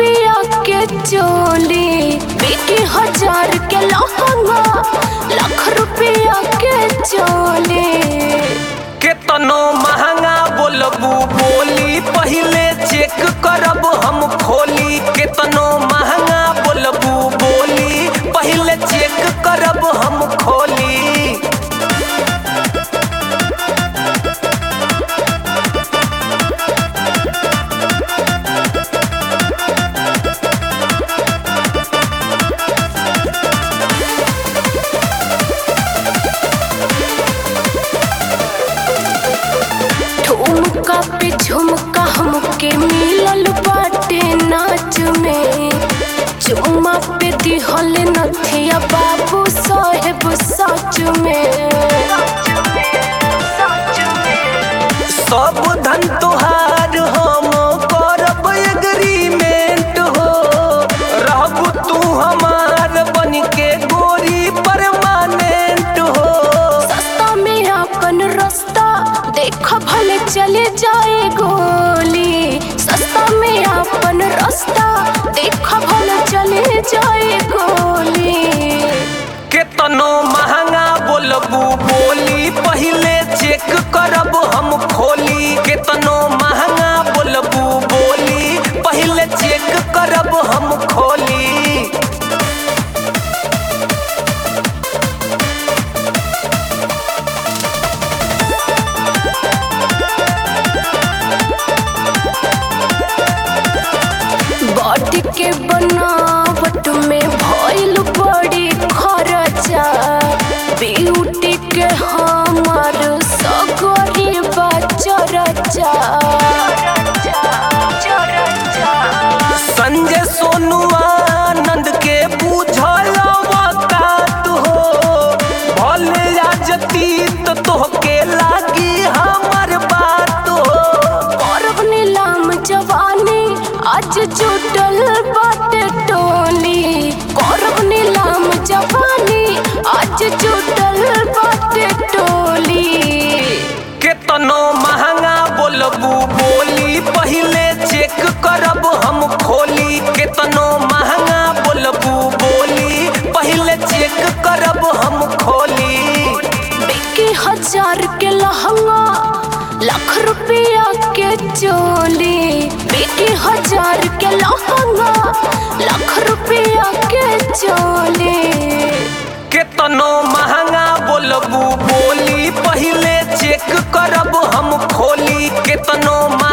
रुपया के चोली बिकी हजार के लहंगा लाख रुपया के चोली केतनो महंगा बोलबू बोली पहिले चेक करब हम खोली केतनो महंगा बोलबू बोली पहिले चेक करब हम खोली ठुमका पे झुमका हमके मिलल बाटे नाच में चुम्मा पे दिहल नथिया बाबू साहेब सच में सब धन तोहार हम करब एग्रीमेंट हो रहबू तू हमार बन के गोरी परमानेंट हो सस्ता में अपन रास्ता देख भले चले जाए गोली सस्ता में अपन रास्ता देख भले चले जाए गोली केतनो महंगा बोलबू बोली पहिले चेक करब हम खोली केतनो महंगा बोलबू बोली पहिले चेक करब हम खोली बॉडी के बनावट में भइल बड़ी खर्चा ब्यूटी के हमार सगरी बचरचा संजय सोनू आनंद के पूछल वकात हो भले राजतीत तोहके लागी हमर बात हो करब नीलाम जवानी आज जुटल बाटे टोली करब नीलाम जवानी आज जुटल बाटे टोली केतनो महंगा बोलबू बोली पहिले चेक करब हम खोली केतनो महंगा बोलबू बोली पहिले चेक करब हम खोली बिकी हजार के लहंगा लाख रुपया के चोली बिकी हजार के लहंगा लाख रुपया के चोली केतनो महंगा बोलबू बोली पहिले चेक करब हम खोली केतनो महंगा